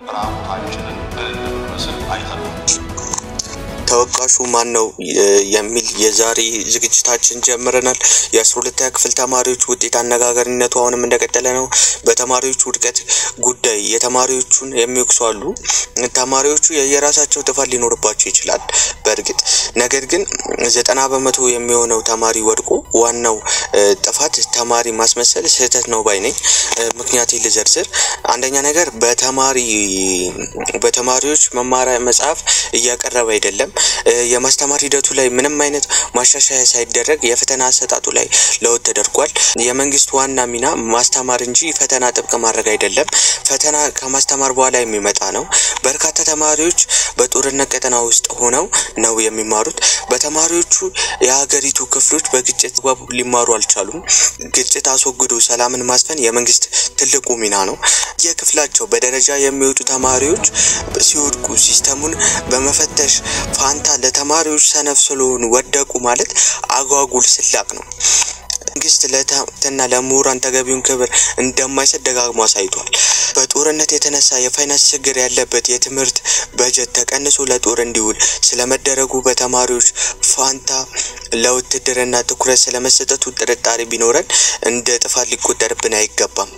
ራቁታችንን እንደምንመስል አይተናል። ተወቃሹ ማን ነው የሚል የዛሬ ዝግጅታችን ጀምረናል። የአስራ ሁለተኛ ክፍል ተማሪዎች ውጤት አነጋጋሪነቱ አሁንም እንደቀጠለ ነው። በተማሪዎች ውድቀት ጉዳይ የተማሪዎቹን የሚወቅሱ አሉ። ተማሪዎቹ የየራሳቸው ጥፋት ሊኖርባቸው ይችላል በእርግጥ ነገር ግን ዘጠና በመቶ የሚሆነው ተማሪ ወድቆ ዋናው ጥፋት ተማሪ ማስመሰል ስህተት ነው ባይ ነኝ። ምክንያት ልዘርዝር። አንደኛ ነገር በተማሪ በተማሪዎች መማሪያ መጽሐፍ እያቀረበ አይደለም። የማስተማር ሂደቱ ላይ ምንም አይነት ማሻሻያ ሳይደረግ የፈተና አሰጣጡ ላይ ለውጥ ተደርጓል። የመንግስት ዋና ሚና ማስተማር እንጂ ፈተና ጥብቅ ማድረግ አይደለም። ፈተና ከማስተማር በኋላ የሚመጣ ነው። በርካታ ተማሪዎች በጦርነት ቀጠና ውስጥ ሆነው ነው የሚማሩት። በተማሪዎቹ የሀገሪቱ ክፍሎች በግጭት ሊማሩ አልቻሉም። ግጭት አስወግዶ ሰላምን ማስፈን የመንግስት ትልቁ ሚና ነው። የክፍላቸው በደረጃ የሚወጡ ተማሪዎች ሲወድቁ ሲስተሙን በመፈተሽ ፋንታ ለተማሪዎች ሰነፍ ስለሆኑ ወደቁ ማለት አጓጉል ስላቅ ነው። መንግስት ለትና ለምሁራን ተገቢውን ክብር እንደማይሰጥ ደጋግሞ አሳይቷል። በጦርነት የተነሳ የፋይናንስ ችግር ያለበት የትምህርት በጀት ተቀንሶ ለጦር እንዲውል ስለመደረጉ በተማሪዎች ፋንታ ለውትድርና ትኩረት ስለመሰጠቱ ጥርጣሬ ቢኖረን እንደ ጥፋት ሊቆጠርብን አይገባም።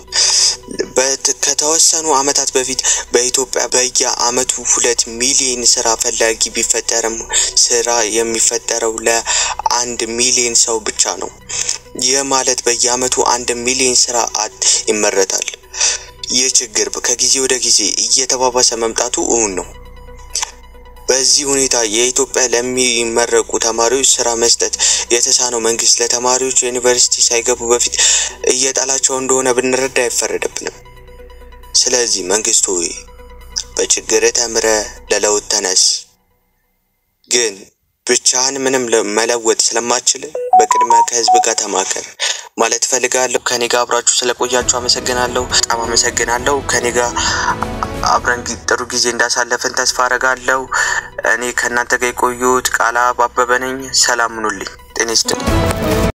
ከተወሰኑ ዓመታት በፊት በኢትዮጵያ በየአመቱ ሁለት ሚሊዮን ስራ ፈላጊ ቢፈጠርም ስራ የሚፈጠረው ለአንድ ሚሊዮን ሰው ብቻ ነው። ይህ ማለት በየአመቱ አንድ ሚሊዮን ስራ አጥ ይመረታል። ይህ ችግር ከጊዜ ወደ ጊዜ እየተባባሰ መምጣቱ እውን ነው። በዚህ ሁኔታ የኢትዮጵያ ለሚመረቁ ተማሪዎች ስራ መስጠት የተሳነው መንግስት ለተማሪዎች ዩኒቨርሲቲ ሳይገቡ በፊት እየጣላቸው እንደሆነ ብንረዳ አይፈረድብንም። ስለዚህ መንግስት ሆይ በችግር ተምረ ለለውጥ ተነስ። ግን ብቻህን ምንም መለወጥ ስለማችል በቅድሚያ ከህዝብ ጋር ተማከር ማለት እፈልጋለሁ። ከኔ ጋር አብራችሁ ስለቆያችሁ አመሰግናለሁ። በጣም አመሰግናለሁ። ከኔ ጋር አብረን ጥሩ ጊዜ እንዳሳለፍን ተስፋ አረጋለሁ። እኔ ከእናንተ ጋር የቆዩት ቃላ አበበ ነኝ። ሰላም ሁኑልኝ። ጤና ይስጥልኝ።